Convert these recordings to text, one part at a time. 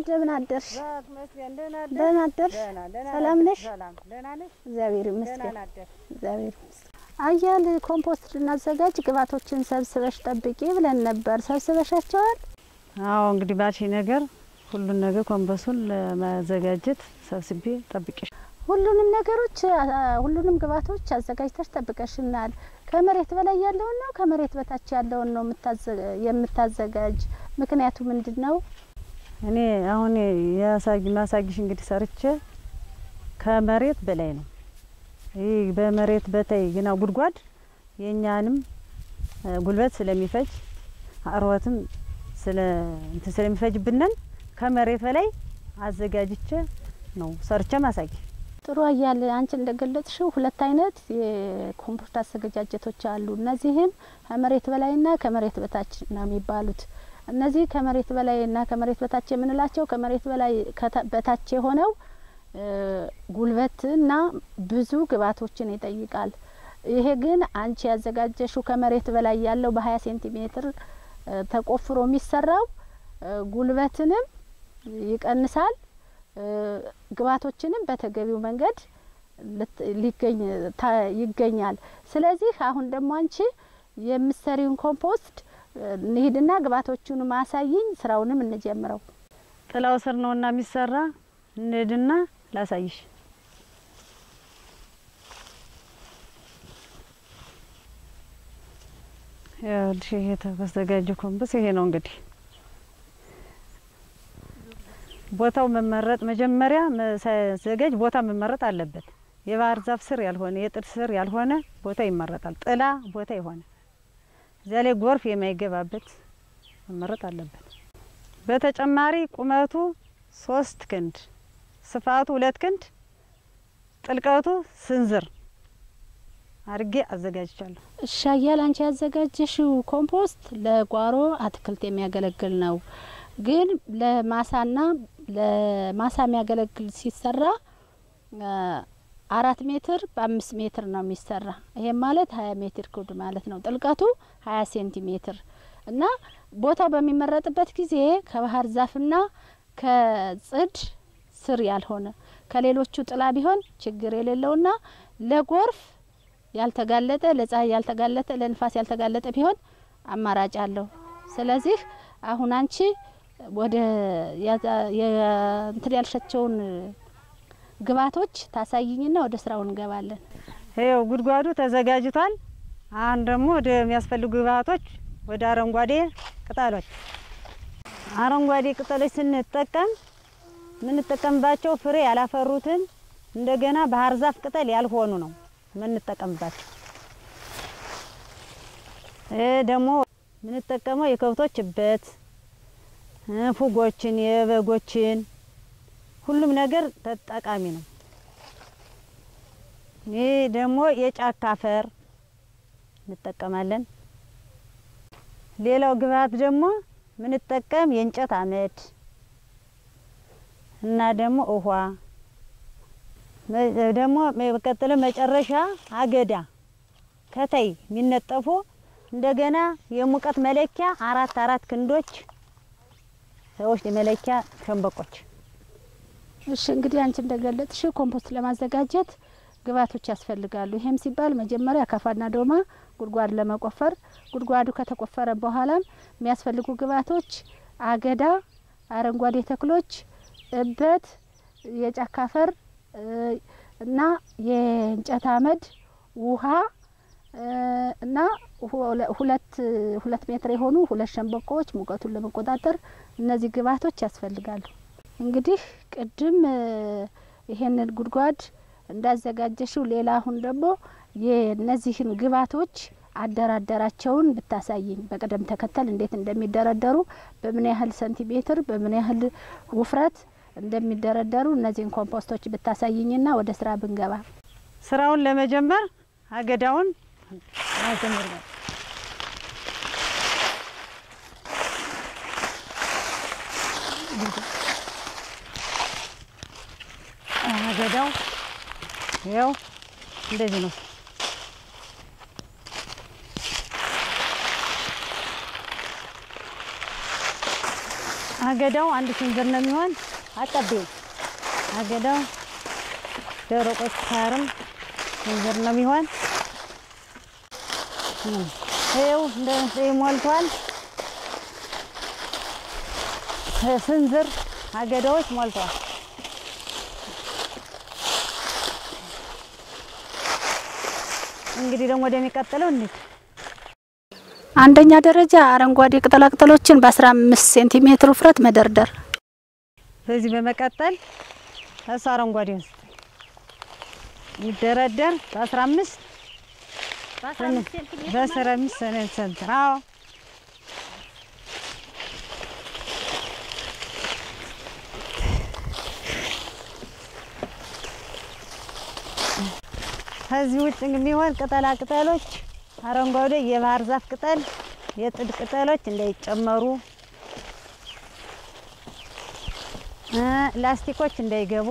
እንደምን አደርሽ? ዛት መስገን ደህና አደርሽ? ደህና አደርሽ? ደህና ደህና ሰላም አደርሽ? ነሽ? ሰላም ደህና ነሽ? እግዚአብሔር ደህና ይመስገን። አደርሽ? እግዚአብሔር ይመስገን። አያል ኮምፖስት ልናዘጋጅ ግብዓቶችን ሰብስበሽ ጠብቂ ብለን ነበር። ሰብስበሻቸዋል? አዎ እንግዲህ ባልሽ ነገር ሁሉን ነገር ኮምበሱን ለማዘጋጀት ሰብስቤ ጠብቄሽ ሁሉንም ነገሮች አ- ሁሉንም ግብዓቶች አዘጋጅተሽ ጠብቀሽናል። ከመሬት በላይ ያለውን ነው ከመሬት በታች ያለውን ነው የምታዘ- የምታዘጋጅ? ምክንያቱ ምንድን ነው? እኔ አሁን ያሳጊ ማሳጊሽ እንግዲህ ሰርቼ ከመሬት በላይ ነው። ይህ በመሬት በታይ ግና ጉድጓድ የእኛንም እ፣ ጉልበት ስለሚፈጅ አርወትም ስለ እንትን ስለሚፈጅብንን ከመሬት በላይ አዘጋጅቼ ነው ሰርቼ ማሳጊ ጥሩ አያል አንቺ እንደገለጽሽው ሁለት አይነት የኮምፖስት አዘገጃጀቶች አሉ። እነዚህም ከመሬት በላይና ከመሬት በታች ነው የሚባሉት። እነዚህ ከመሬት በላይና ከመሬት በታች የምንላቸው ከመሬት በላይ ከታ- በታች የሆነው እ፣ ጉልበትና ብዙ ግብዓቶችን ይጠይቃል። ይሄ ግን አንቺ ያዘጋጀሽው ከመሬት በላይ ያለው በሀያ ሴንቲሜትር እ፣ ተቆፍሮ የሚሰራው እ፣ ጉልበትንም ይቀንሳል እ፣ ግብዓቶችንም በተገቢው መንገድ ልት- ሊገኝ ታ- ይገኛል። ስለዚህ አሁን ደግሞ አንቺ የምሰሪውን ኮምፖስት እ፣ እንሂድና ግብዓቶቹን ማሳይኝ፣ ስራውንም እንጀምረው። ጥላው ስር ነውና የሚሰራ እንሂድና ላሳይሽ። ይኸውልሽ ይሄ የተዘጋጀ ኮምበስ ይሄ ነው እንግዲህ ቦታው መመረጥ መጀመሪያ ሳዘጋጅ ቦታ መመረጥ አለበት። የባህር ዛፍ ስር ያልሆነ የጥድ ስር ያልሆነ ቦታ ይመረጣል። ጥላ ቦታ የሆነ እዚያ ላይ ጎርፍ የማይገባበት መመረጥ አለበት። በተጨማሪ ቁመቱ ሶስት ክንድ ስፋቱ ሁለት ክንድ ጥልቀቱ ስንዝር አድርጌ አዘጋጅቻለሁ። እሺ አያል አንቺ ያዘጋጀሽው ኮምፖስት ለጓሮ አትክልት የሚያገለግል ነው። ግን ለማሳና ለማሳ የሚያገለግል ሲሰራ አ፣ አራት ሜትር በአምስት ሜትር ነው የሚሰራ። ይሄም ማለት ሀያ ሜትር ኩብ ማለት ነው። ጥልቀቱ ሀያ ሴንቲሜትር እና ቦታው በሚመረጥበት ጊዜ ከባህር ዛፍና ከጽድ ስር ያልሆነ ከሌሎቹ ጥላ ቢሆን ችግር የሌለውና ለጎርፍ ያልተጋለጠ ለፀሐይ ያልተጋለጠ ለንፋስ ያልተጋለጠ ቢሆን አማራጭ አለው። ስለዚህ አሁን አንቺ ወደ ያዛ- የ- እንትን ያልሻቸውን ግብዓቶች ታሳይኝና ወደ ስራው እንገባለን። ይኸው ጉድጓዱ ተዘጋጅቷል። አሁን ደግሞ ወደ የሚያስፈልጉ ግብዓቶች ወደ አረንጓዴ ቅጠሎች አረንጓዴ ቅጠሎች ስንጠቀም የምንጠቀምባቸው ፍሬ ያላፈሩትን እንደገና ባህር ዛፍ ቅጠል ያልሆኑ ነው የምንጠቀምባቸው። ይህ ደግሞ የምንጠቀመው የከብቶች እበት እ፣ ፉጎችን፣ የበጎችን ሁሉም ነገር ተጠቃሚ ነው። ይህ ደግሞ የጫካ አፈር እንጠቀማለን። ሌላው ግብዓት ደግሞ ምንጠቀም የእንጨት አመድ እና ደግሞ ውሃ መ- ደግሞ በቀጥሎ መጨረሻ አገዳ ከታይ የሚነጠፉ እንደገና የሙቀት መለኪያ አራት አራት ክንዶች ሰዎች የመለኪያ ሸንበቆች እሺ እንግዲህ አንቺ እንደገለጥሽ ኮምፖስት ለማዘጋጀት ግብዓቶች ያስፈልጋሉ። ይሄም ሲባል መጀመሪያ አካፋና ዶማ ጉድጓድ ለመቆፈር ጉድጓዱ ከተቆፈረ በኋላም የሚያስፈልጉ ግብዓቶች አገዳ፣ አረንጓዴ ተክሎች፣ እበት፣ የጫካ አፈር እ፣ እና የእንጨት አመድ፣ ውሃ እ፣ እና ሁለ- ሁለት ሁለት ሜትር የሆኑ ሁለት ሸንበቆዎች ሙቀቱን ለመቆጣጠር እነዚህ ግብዓቶች ያስፈልጋሉ። እንግዲህ ቅድም እ፣ ይሄንን ጉድጓድ እንዳዘጋጀሽው ሌላ አሁን ደግሞ የእነዚህን ግብዓቶች አደራደራቸውን ብታሳይኝ በቅደም ተከተል እንዴት እንደሚደረደሩ በምን ያህል ሰንቲሜትር በምን ያህል ውፍረት እንደሚደረደሩ እነዚህን ኮምፖስቶች ብታሳይኝና ወደ ስራ ብንገባ። ስራውን ለመጀመር አገዳውን ማጀመር ነው። አገዳው ያው እንደዚህ ነው። አገዳው አንድ ስንዝር ነው የሚሆን። አቀቤው አገዳው ደረቆች ሳርም ስንዝር ነው የሚሆን። ይኸው እንደ ሞልቷል። ስንዝር አገዳዎች ሞልቷል። እንግዲህ ደግሞ ወደሚቀጥለው እንሂድ። አንደኛ ደረጃ አረንጓዴ ቅጠላቅጠሎችን በ15 ሴንቲሜትር ውፍረት መደርደር። በዚህ በመቀጠል እሱ አረንጓዴ ውስጥ የሚደረደር በአስራ አምስት በአስራ አምስት ሴንቲሜትር አዎ ከዚህ ውጭ የሚሆን ቅጠላ ቅጠሎች አረንጓዴ የባህር ዛፍ ቅጠል፣ የጥድ ቅጠሎች እንዳይጨመሩ እ ላስቲኮች እንዳይገቡ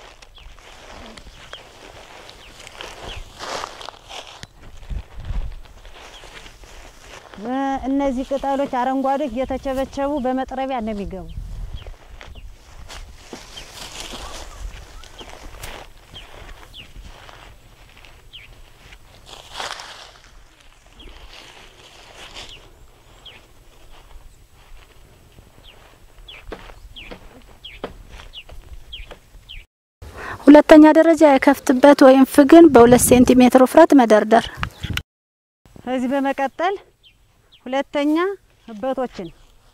እ እነዚህ ቅጠሎች አረንጓዴዎች እየተቸበቸቡ በመጥረቢያ ነው የሚገቡ። ሁለተኛ ደረጃ የከፍትበት ወይም ፍግን በሁለት ሴንቲሜትር ውፍረት መደርደር። ከዚህ በመቀጠል ሁለተኛ እበቶችን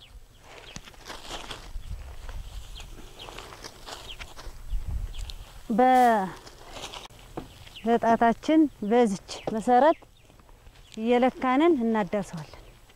በጣታችን በዚች መሰረት እየለካንን እናዳርሰዋለን።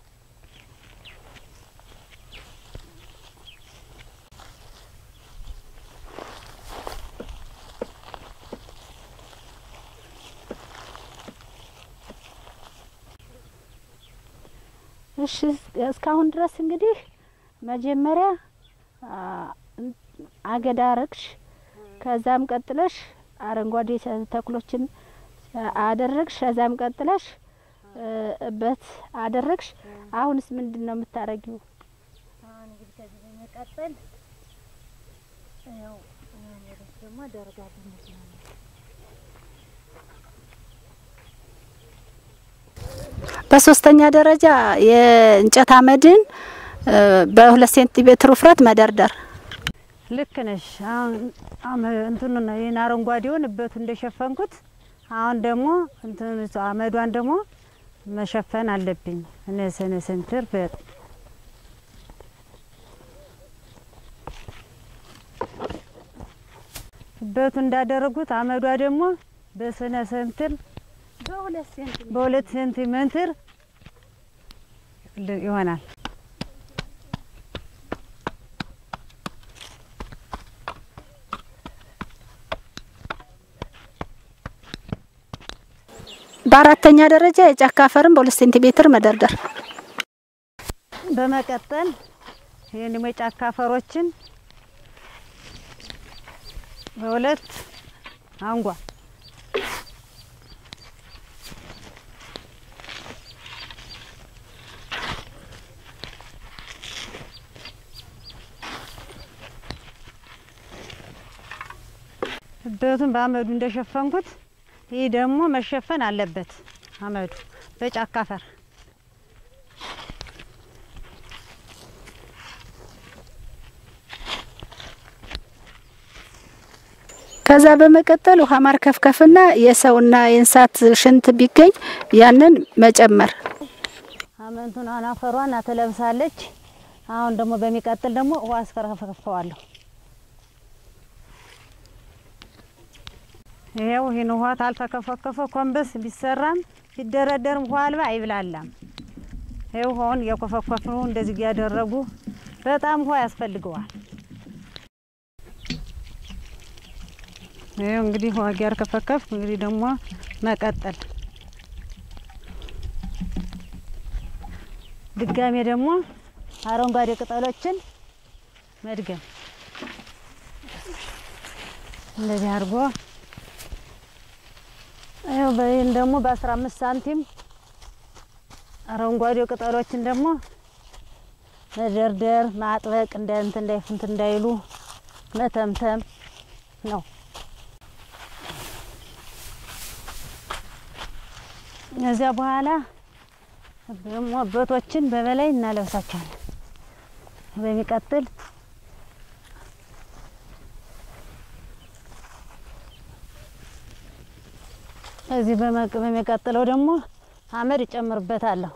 እሺ እስካሁን ድረስ እንግዲህ መጀመሪያ አ, አገዳ ረግሽ፣ ከዛም ቀጥለሽ አረንጓዴ ተ- ተክሎችን አደረግሽ፣ ከዛም ቀጥለሽ እ, እበት አደረግሽ። አሁንስ ምንድን ነው የምታረጊው? አሁን እንግዲህ ከዚህ በመቀጠል ያው ወደስ ደግሞ አደርጋለሁ ማለት ነው። በሶስተኛ ደረጃ የእንጨት አመድን እ, በሁለት ሴንቲሜትር ውፍረት መደርደር። ልክ ነሽ። አሁን አመ- እንትኑን ነው ይህን አረንጓዴውን እበቱ እንደሸፈንኩት አሁን ደግሞ እንትን አመዷን ደግሞ መሸፈን አለብኝ። ነሰነ ሰንትር በ እበቱ እንዳደረጉት አመዷ ደግሞ በስነ ሰንትር በሁለት ሴንቲሜትር በሁለት ሴንቲሜትር ል- ይሆናል። በአራተኛ ደረጃ የጫካ አፈርን በሁለት ሴንቲሜትር መደርደር። በመቀጠል ይህን ደግሞ የጫካ አፈሮችን በሁለት አንጓ እበቱን በአመዱ እንደሸፈንኩት ይህ ደግሞ መሸፈን አለበት። አመዱ በጫካ አፈር ከዛ በመቀጠል ውሃ ማርከፍከፍና የሰውና የእንስሳት ሽንት ቢገኝ ያንን መጨመር። አመንቱን አናፈሯን ትለብሳለች። አሁን ደግሞ በሚቀጥል ደግሞ ውሃ አስከረፈከፈዋለሁ። ይሄው ይህን ውሃ ታልተከፈከፈ ኮንበስ ቢሰራም ቢደረደርም ውሃ አልባ አይብላላም። ይኸው ውሃውን እያኮፈኮፍኑ እንደዚህ እያደረጉ በጣም ውሃ ያስፈልገዋል። ይኸው እንግዲህ ውሃ እያርከፈከፍ እንግዲህ ደግሞ መቀጠል ድጋሜ ደግሞ አረንጓዴ ቅጠሎችን መድገም እንደዚህ አድርጎ ይኸው በይህን ደግሞ በአስራ አምስት ሳንቲም አረንጓዴ ቅጠሎችን ደግሞ መደርደር፣ ማጥበቅ እንደ እንትን እንዳይ እንትን እንዳይሉ መተምተም ነው። ከዚያ በኋላ ደግሞ እበቶችን በበላይ እናለብሳቸዋለን። በሚቀጥል እዚህ በመቅ- በሚቀጥለው ደግሞ አመድ እጨምርበታለሁ።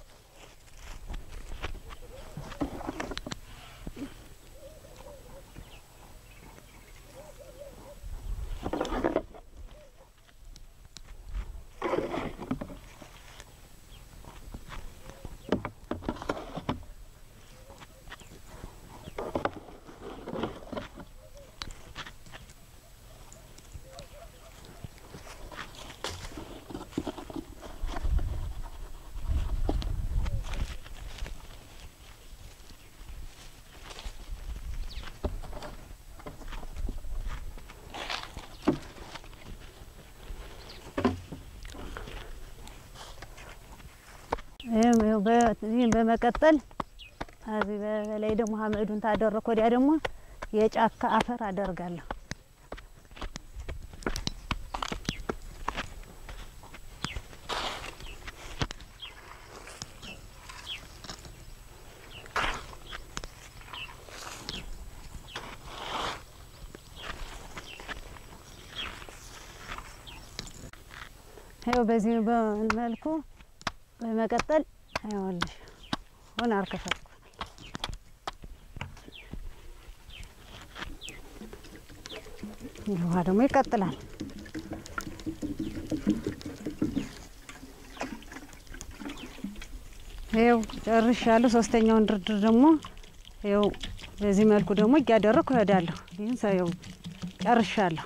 ይህም ይኸው በ- ይህም በመቀጠል እዚህ በላይ ደግሞ አመዱን ታደረኩ ወዲያ ደግሞ የጫካ አፈር አደርጋለሁ። ይኸው በዚህ መልኩ በመቀጠል ይኸውልሽ አሁን አርከፈትኩ ውሃ ደግሞ ይቀጥላል። ይኸው ጨርሻለሁ። ሶስተኛውን ድርድር ደግሞ ይኸው በዚህ መልኩ ደግሞ እያደረኩ እሄዳለሁ። ይህን ሰው ጨርሻለሁ።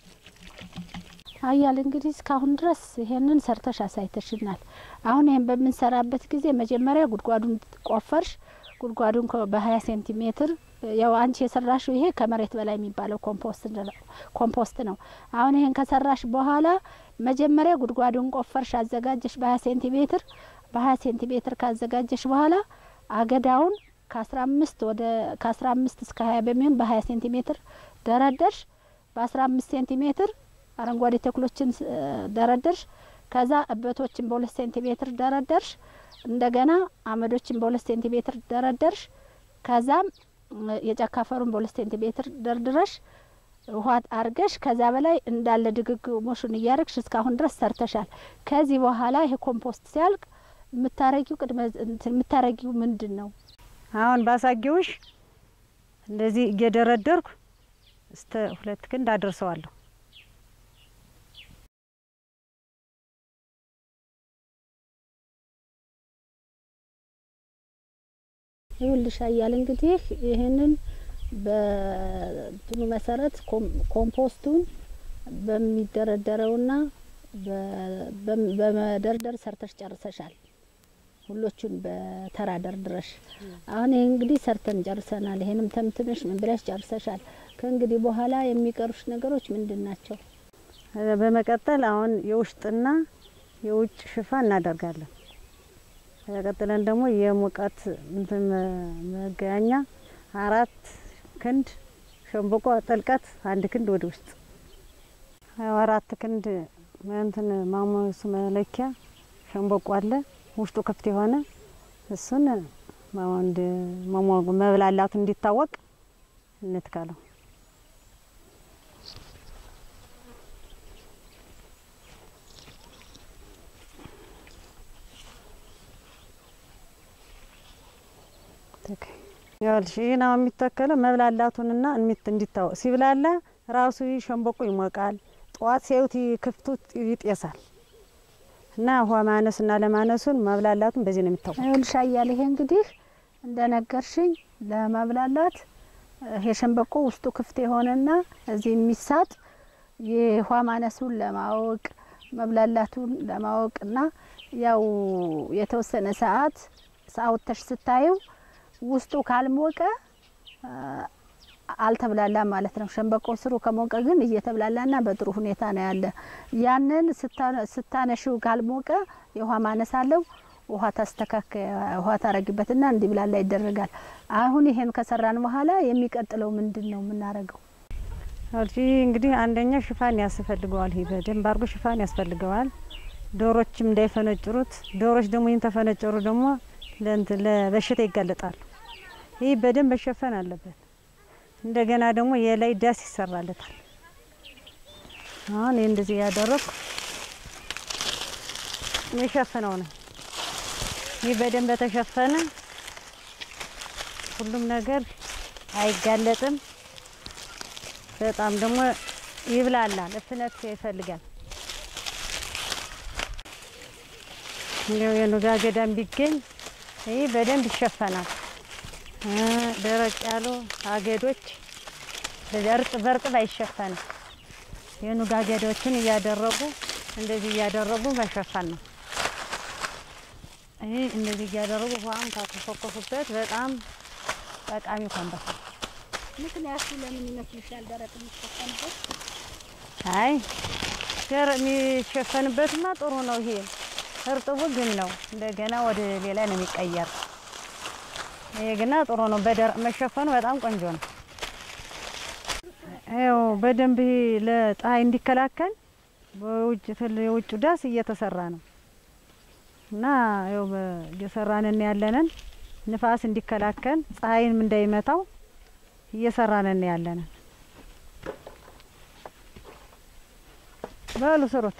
አያል እንግዲህ እስካሁን ድረስ ይሄንን ሰርተሽ አሳይተሽናል። አሁን ይሄን በምንሰራበት ጊዜ መጀመሪያ ጉድጓዱን ቆፈርሽ። ጉድጓዱን ከ- በሀያ ሴንቲሜትር ያው አንቺ የሰራሽው ይሄ ከመሬት በላይ የሚባለው ኮምፖስት ነው- ኮምፖስት ነው። አሁን ይሄን ከሰራሽ በኋላ መጀመሪያ ጉድጓዱን ቆፈርሽ፣ አዘጋጀሽ በሀያ ሴንቲሜትር በሀያ ሴንቲሜትር ካዘጋጀሽ በኋላ አገዳውን ከአስራ አምስት ወደ ከአስራ አምስት እስከ ሀያ በሚሆን በሀያ ሴንቲሜትር ደረደርሽ። በአስራ አምስት ሴንቲሜትር አረንጓዴ ተክሎችን ስ- ደረደርሽ። ከዛ እበቶችን በሁለት ሴንቲሜትር ደረደርሽ። እንደገና አመዶችን በሁለት ሴንቲሜትር ደረደርሽ። ከዛም እ፣ የጫካ አፈሩን በሁለት ሴንቲሜትር ደርድረሽ ውሃ አርገሽ ከዛ በላይ እንዳለ ድግግሞሹን እያረግሽ እስካሁን ድረስ ሰርተሻል። ከዚህ በኋላ ይሄ ኮምፖስት ሲያልቅ የምታረጊው ቅድመ እንትን የምታረጊው ምንድን ነው? አሁን ባሳጊውሽ እንደዚህ እየደረደርኩ እስተ ሁለት ክንድ አደርሰዋለሁ። ይኸውልሽ አያል እንግዲህ ይህንን በእንትኑ መሰረት ኮም- ኮምፖስቱን በሚደረደረውና በ- በም- በመደርደር ሰርተሽ ጨርሰሻል። ሁሎቹን በተራ ደርድረሽ አሁን ይህ እንግዲህ ሰርተን ጨርሰናል። ይሄንም ተምትመሽ ምን ብለሽ ጨርሰሻል። ከእንግዲህ በኋላ የሚቀሩሽ ነገሮች ምንድን ናቸው? በመቀጠል አሁን የውስጥና የውጭ ሽፋን እናደርጋለን። ቀጥለን ደግሞ የሙቀት እንትን መ- መገናኛ አራት ክንድ ሸንበቆ ጥልቀት አንድ ክንድ ወደ ውስጥ ያው አራት ክንድ እንትን ማሞስ መለኪያ ሸንበቆ አለ ውስጡ ክፍት የሆነ እሱን ማወንድ መብላላቱ እንዲታወቅ እንትካለው። ይኸውልሽ ይህን አሁን የሚተከለው መብላላቱንና እሚት እንዲታወቅ ሲብላላ ራሱ ይህ ሸንበቆ ይሞቃል። ጠዋት ሲያዩት ይህ ክፍቱ ይጤሳል እና ውሃ ማነስና ለማነሱን መብላላቱን በዚህ ነው የሚታወቅ። ይኸውልሽ አያል ይሄ እንግዲህ እንደነገርሽኝ ለመብላላት ይሄ ሸንበቆ ውስጡ ክፍት የሆነና እዚህ የሚሳጥ የውሃ ማነሱን ለማወቅ መብላላቱን ለማወቅና ያው የተወሰነ ሰዓት አውጥተሽ ስታዩ ውስጡ ካልሞቀ አ፣ አልተብላላም ማለት ነው። ሸንበቆ ስሩ ከሞቀ ግን እየተብላላና በጥሩ ሁኔታ ነው ያለ። ያንን ስታ- ስታነሺው ካልሞቀ የውሃ ማነስ አለው። ውሃ ታስተካከ ውሃ ታረጊበትና እንዲብላላ ይደረጋል። አሁን ይሄን ከሰራን በኋላ የሚቀጥለው ምንድን ነው የምናረገው? እዚህ እንግዲህ አንደኛ ሽፋን ያስፈልገዋል። ይሄ በደንብ አድርጎ ሽፋን ያስፈልገዋል። ዶሮችም እንዳይፈነጭሩት። ዶሮች ደግሞ ይህን ተፈነጨሩ ደግሞ ለእንትን ለበሽታ ይጋለጣሉ። ይህ በደንብ መሸፈን አለበት። እንደገና ደግሞ የላይ ዳስ ይሰራለታል። አሁን ይህ እንደዚህ ያደረኩ የሸፍነው ነው። ይህ በደንብ በተሸፈነ ሁሉም ነገር አይጋለጥም። በጣም ደግሞ ይብላላል። እፍነት ይፈልጋል። እንዲያው የኑጋ ገዳም ቢገኝ ይህ በደንብ ይሸፈናል። ደረቅ ያሉ አገዶች እርጥ በርጥብ አይሸፈንም። የኑጋ አገዶችን እያደረጉ እንደዚህ እያደረጉ መሸፈን ነው። ይህ እንደዚህ እያደረጉ ውሃም ካኮፈኮፉበት በጣም ጠቃሚ ኮምበስ ነው። ምክንያቱ ለምን ይመስልሻል? ደረቅ የሚሸፈንበት አይ ገር የሚሸፈንበትማ ጥሩ ነው። ይሄ እርጥቡ ግን ነው እንደገና ወደ ሌላ ነው የሚቀየር። ይሄ ግና ጥሩ ነው። በደረቅ መሸፈኑ በጣም ቆንጆ ነው። ያው በደንብ ይሄ ለፀሐይ እንዲከላከል በውጭ ትል የውጭ ዳስ እየተሰራ ነው እና ያው እየሰራንን ያለንን ንፋስ እንዲከላከል ፀሐይንም እንዳይመታው እየሰራንን ያለንን በሉ ስሩት።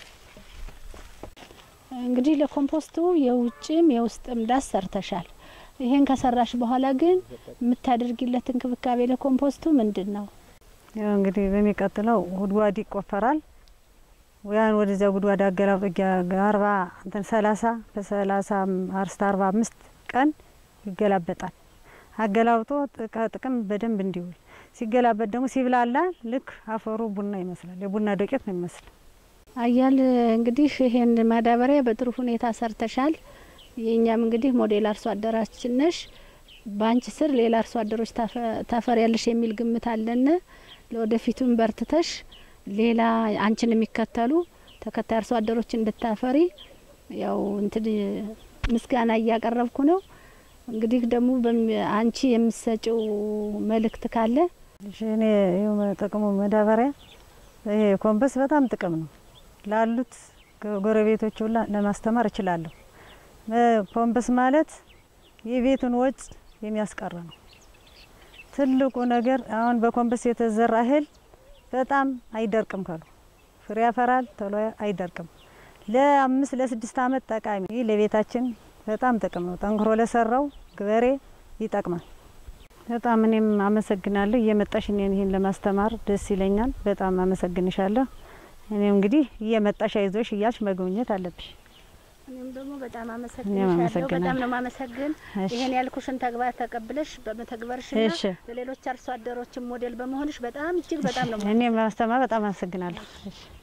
እንግዲህ ለኮምፖስቱ የውጭም የውስጥም ዳስ ሰርተሻል። ይሄን ከሰራሽ በኋላ ግን የምታደርጊለት እንክብካቤ ለኮምፖስቱ ምንድን ነው? ያው እንግዲህ በሚቀጥለው ጉድጓድ ይቆፈራል። ያን ወደዚያ ጉድጓድ አገላብጦ አርባ እንትን ሰላሳ በሰላሳ አርስት አርባ አምስት ቀን ይገላበጣል። አገላብጦ ጥቅም በደንብ እንዲውል ሲገላበጥ ደግሞ ሲብላላ ልክ አፈሩ ቡና ይመስላል። የቡና ዶቄት ነው ይመስል። አያል እንግዲህ ይሄን ማዳበሪያ በጥሩ ሁኔታ ሰርተሻል። የእኛም እንግዲህ ሞዴል አርሶ አደራችን ነሽ። በአንቺ ስር ሌላ አርሶ አደሮች ታፈሪያለሽ የሚል ግምት አለን። ለወደፊቱም በርትተሽ ሌላ አንቺን የሚከተሉ ተከታይ አርሶ አደሮች እንድታፈሪ ያው እንትን ምስጋና እያቀረብኩ ነው። እንግዲህ ደግሞ አንቺ የምሰጭው መልእክት ካለ እሺ፣ እኔ ይኸው ጥቅሙ ማዳበሪያ ይሄ ኮምበስ በጣም ጥቅም ነው ላሉት ጎረቤቶች ሁላ ለማስተማር እችላለሁ። ኮምበስ ማለት የቤቱን ወጭ የሚያስቀር ነው። ትልቁ ነገር አሁን በኮምበስ የተዘራ እህል በጣም አይደርቅም፣ ከሉ ፍሬ ያፈራል፣ ቶሎ አይደርቅም። ለአምስት ለስድስት አመት ጠቃሚ ይህ ለቤታችን በጣም ጥቅም ነው። ጠንክሮ ለሰራው ገበሬ ይጠቅማል። በጣም እኔም አመሰግናለሁ። እየመጣሽ እኔን ይህን ለማስተማር ደስ ይለኛል። በጣም አመሰግንሻለሁ። እኔም እንግዲህ እየመጣሽ አይዞሽ እያልሽ መጎብኘት አለብሽ። እኔም ደግሞ በጣም እኔም አመሰግንሻለሁ። አመሰግናለሁ። በጣም ነው ማመሰግን። እሺ። ይሄን ያልኩሽን ተግባር ተቀብለሽ በመተግበርሽና እሺ። ለሌሎች አርሶ አደሮችን ሞዴል በመሆንሽ በጣም እጅግ በጣም ነው እኔም ለማስተማር በጣም አመሰግናለሁ። እሺ።